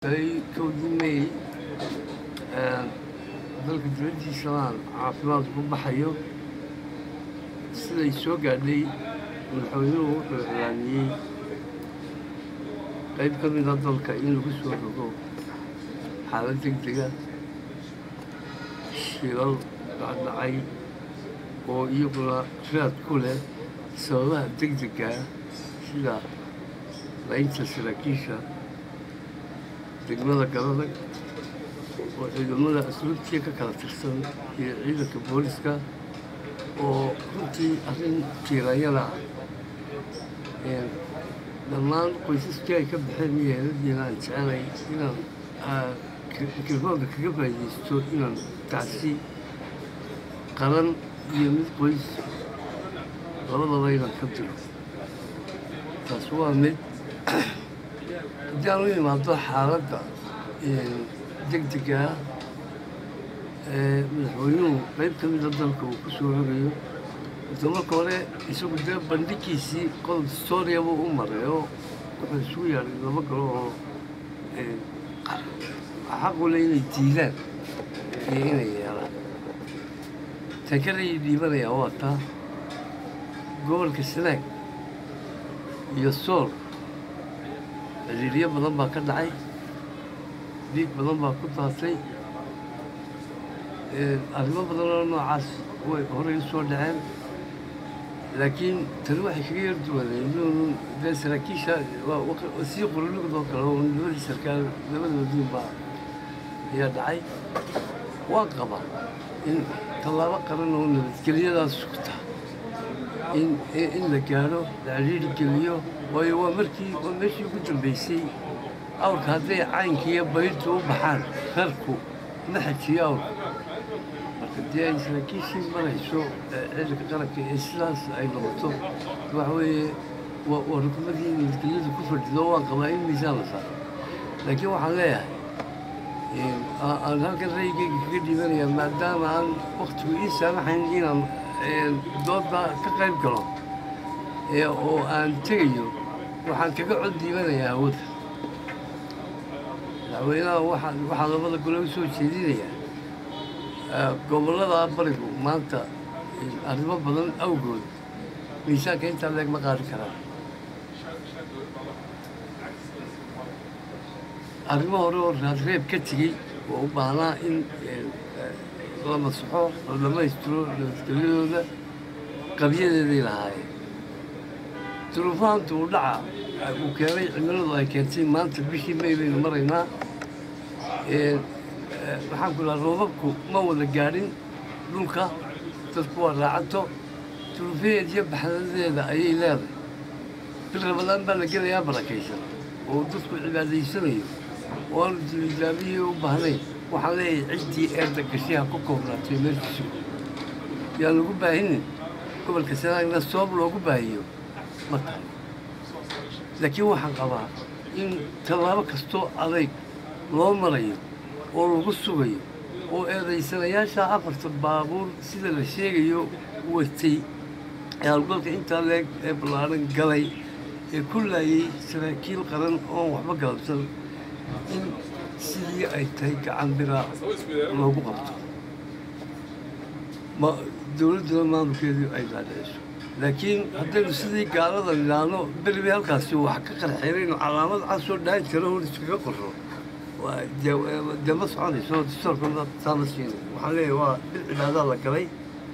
ay kowdimay dalka dibaddiisaan caafimaad ku baxayo siday soo gaadhay madaxweynuhu wuxuu iclaamiyey qayb ka mida dalka in lagu soo rogo xaalad deg dega shilal dhacdhacay oo iyaguna raad ku leh sababaha deg degaa sida laynta saraakiisha degmada galadag oo ciidamada asluubtiya ka kala tirsan iyo ciidanka booliska oo runtii arrin tiiranyada ah dhammaan qoysaskii ay ka baxeen yeeladiina aan jecelay inaan mikrofoonka kaga faa'iidaysto inaan tacsi qaran iyo mid qoys labadaba inaan ka diro taas waa mid haddii aan u imaado xaaladda degdega ah ee madaxweynuhu qayb ka mida dalka uu ku soo rogayo ito marka hore isagu dee bandhigiisii qodob historia buu u maray oo wuxuu isugu yaadhay laba galo oo xaqule inay diidaan iyo inay yeelaan tan kalay dhiibanayaa waa taa gobolka sanaag iyo sool ciriiryo badan baa ka dhacay dhiig badan baa ku daatay arrimo badan oo noocaas way horey usoo dhaceen laakiin tani waxay kaga yar duwaneen dee saraakiisha sii qurulugdoo kale oo labadii sarkaal labadoodiin baa ayaa dhacay waan qabaa in tallaabo qaran oo nabadgelyadaas sugta in in la gaadho la ciriiri geliyo waayo waa markii waa meeshii ugu dambeysay awrka hadday caynkiiyo bayrtu u baxaan reerku ma xajiyo awrka marka dee ay saraakiishii marayso ciidanka qaranka ee sidaas ay noqoto waxa weeye waa rukumadii nabadgelyadu ku fadhido waan qabaa in miisaan la saaro laakiin waxaan leeyahay aan halkan raygeyga kaga dhiibanayaa maadaama aan waktigu ii saamaxayn inaan dooda ka qayb galo oo aan tegayo waxaan kaga cod dhiibanayaa hawada madaxweynaha waxaa labada gole u soo jeedinayaa gobollada barigu maanta arrimo badan awgood miisaanka intaa leeg ma qaadi karaan arrimo hore oo raadreeb ka tegey oo u baahnaa in la masaxo la dhammaystiro nabadgelyadooda qabyadeeday lahaayeen duruufaanta uu dhaca uu keenay cimiladu ay keentay maanta bishii may baynu maraynaa maxaan ku lahaa roobabku ma wada gaadhin dhulka dadku waa raacato duruufaheed iyo baxdadeeda ayay leedahay bil rabadaan baa la gelayaa barakaysan oo dadku cibaadaysanayo oo aanu dilijaabiyii u baahnayn waxaan leeyahay ciddii eedda gashaha ku koobnaatay meelkiisu yaan lagu baahinin gobolka sanaagna sabab loogu baahiyo ma tahay laakiin waxaan qabaa in tallaabo kastoo adayg loo marayo oo lagu sugayo oo eedaysanayaasha afarta baabuur sida la sheegayo watay ee hawlgalka intaa leeg ee ballaaran galay ee ku laayay saraakiil qaran oon waxba galabsan in sidii ay tahay gacan biraa loogu qabto ma dowladduna maamulkeedu ay daadhiciso laakiin haddaynu sidii gaalada nidhaahno beribi halkaasi wax ka qarxeerayno calaamad casoo dhaan jiro hor iskaga qorro dee ma soconayso distoorkana taama siina waxaan leeyahay waa bil cibaadaa la galay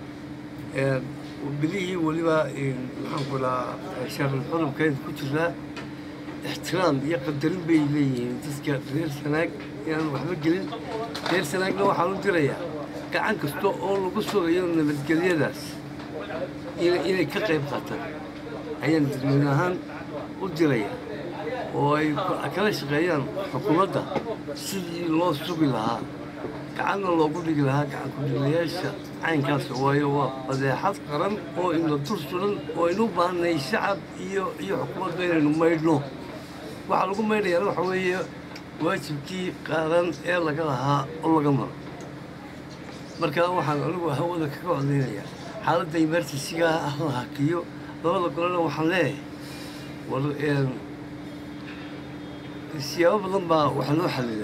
bilihii weliba maxaan ku dhahaa sharul xurumkeeda ku jiraa ixtiraam iyo qadarin bay leeyihiin dadka reer sanaag inaan waxba gelin reer sanaagna waxaan u dirayaa gacan kasta oo lagu sugayo nabadgelyadaas inay ka qayb qaataan ayaan dadweyne ahaan u dirayaa oo ay kala shaqeeyaan xukuumadda sidii loo sugi lahaa gacanna loogu dhigi lahaa gacankudhigayaasha caynkaas waayo waa badeexad qaran oo ina dur suran oo aynu u baahnay shacab iyo iyo xukuumadda inaynu maydhno waxaa lagu maydhayaana waxa weeye waajibkii qaaran ee laga lahaa oo laga maro marka waxaan anigu hawada kaga codaynayaa xaaladda emergensigaa ah la hakiyo labada golena waxaan leeyahay war siyaabo badan baa wax loo xallila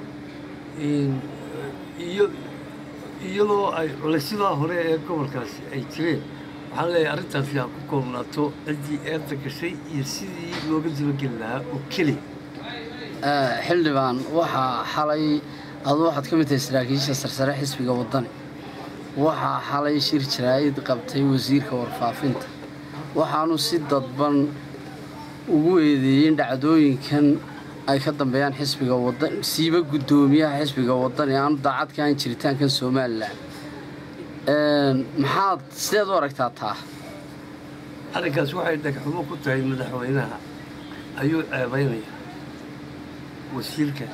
iyo iyadoo ay culaysyada hore ee gobolkaasi ay jireen waxaan leeyahay arrintaasi ha ku koobnaato ciddii eerta gashay iyo sidii looga dabageli lahaa oo keliya xildhibaan waxaa xalay adu waxaad ka mid tahay saraakiisha sarsare xisbiga waddani waxaa xalay shir jaraa'id qabtay wasiirka warfaafinta waxaanu si dadban ugu eedeeyeen dhacdooyinkan ay ka dambeeyaan xisbiga wadan siiba guddoomiyaha xisbiga waddani aanu daacad ka ahan jiritaankan somalilan maxaad sideed u aragtaa taa arrinkaas waxay dhagxumo ku tahay madaxweynaha ayuu ceebaynaya wasiirka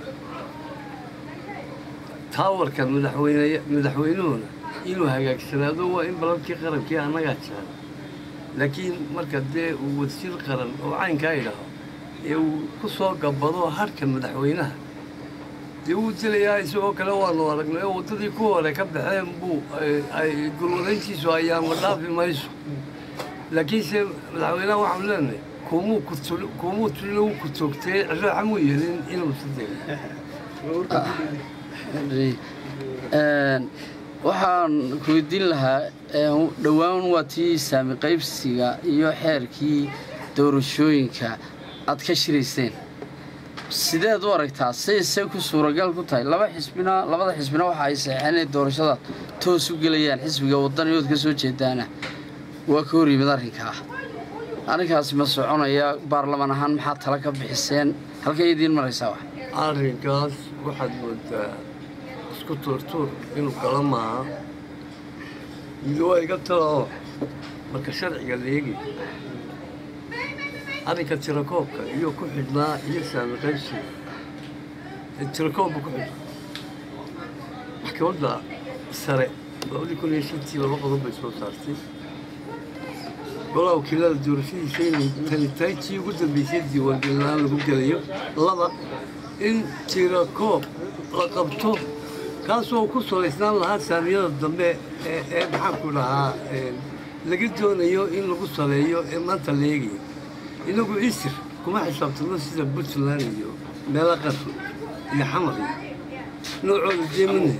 taawarka madaxweyne madaxweynuhuna inuu hagaagsanaado waa in balalkii qarankii annagaa jiran laakiin marka dee uu wasiir qaran oo caynkaa idhaaho ee uu ku soo gabbado harka madaxweynaha dee wuu dilayaa isagoo kale waanu aragnay oo waddadii ku hore ka baxeen buu ay gulwadayntiisu ayaama dhaafi mayso laakiinse madaxweynaha waxaanu leenahay kumuu kumuu tulina wuu ku toogtee raaxa muu yeelin inuu sideeyo waxaan ku weydiin lahaa dhowaan waa tii saami qaybsiga iyo xeerkii doorashooyinka aad ka shirayseen sideed u aragtaa sayse ku suuragal ku tahay laba xisbina labada xisbina waxa ay saxeen inay doorashada toos u gelayaan xisbiga waddaniyood ka soo jeedaana waa ka hor yimid arrinkaa arrinkaasi ma soconaya baarlamaan ahaan maxaad tala ka bixiseen halkay idiin maraysaa wax arrinkaas waxaad moodaa isku tuurtuur inuu kala maaha midi waa iga tala oo marka sharciga la eegay arrinka tirakoobka iyo ku xidhnaa iyo saami qaybsiga tirakoobba ku xidhnaa maxkamadda sare labadii kun iyo shantii laba qodob bay soo saartay golaha wakiilada doorashadiisa inay tani tahay tii ugu dambaysay diiwaangelinaan lagu gelayo laba in tirakoob la qabto kaasoo ku salaysnaan lahaa saamiyada dambe ee maxaanku dhahaa laga doonayo in lagu saleeyo ee maanta la eegayo inagu isir kuma xisaabtano sida puntland iyo meelo qar iyo xamar iyo noocooda deemane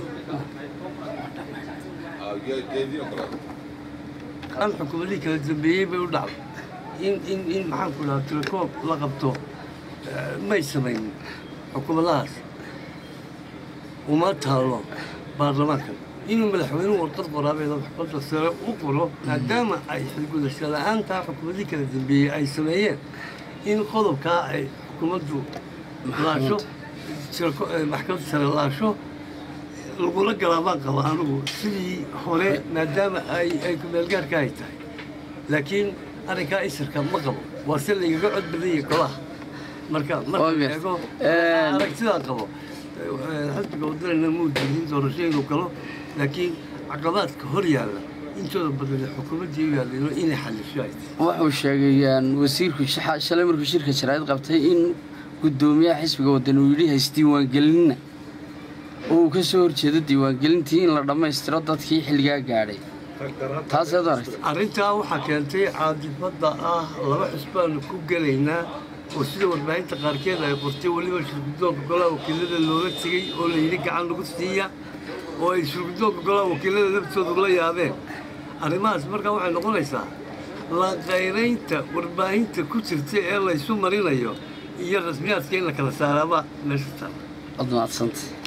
an xukuumadihii kala dambeeyey bay u dhacday in in in maxaanku dhahaa tirakoob la qabto may samaynin xukuumadahaas uma taalo baarlamaankan inuu madaxweynuhu warqad qoraabeeda maxkamadda sare u qoro maadaama ay xilgudasho la-aantaa xukuumadii kala dambeeyey ay sameeyeen in qodobkaa ay xukuumaddu laasho maxkamadda sare laasho lagula galaabaan qaba anigu sidii hore maadaama ay ay kumeelgaarka ay tahay laakiin arrinkaa isirka ma qabo waa si laygaga cod badanya golaha marka marka eego aragtidaa qabo xisbiga wadanana muu diidin doorasho inuu galo laakiin caqabaadka hor yaalla intooda badan xukuumaddii u yaallayno inay xallisho ay tahay wuxuu sheegay wasiirku shalay markuu shirka jaraa'id qabtay in guddoomiyaha xisbiga waddan uu yidhi haysdiiwaangelinna oo uu ka soo horjeedo diiwaangelintii in la dhammaystiro dadkii xilligaa gaadhay taaseed aragta arrintaa waxaa keentay caadifadda ah laba xisbaanu ku gelaynaa oo sida warbaahinta qaarkeed ay qortay weliba shirgudoonka golaha wakiilada loola tegey oo la yidhi gacan lagu siiya oo ay shirgudoonka golaha wakiilada laftoodu la yaabeen arrimahaas markaa waxay noqonaysaa la qayraynta warbaahinta ku jirta ee laysu marinayo iyo rasmiyaadka in la kala saaraaba meesha taala ad mahadsanta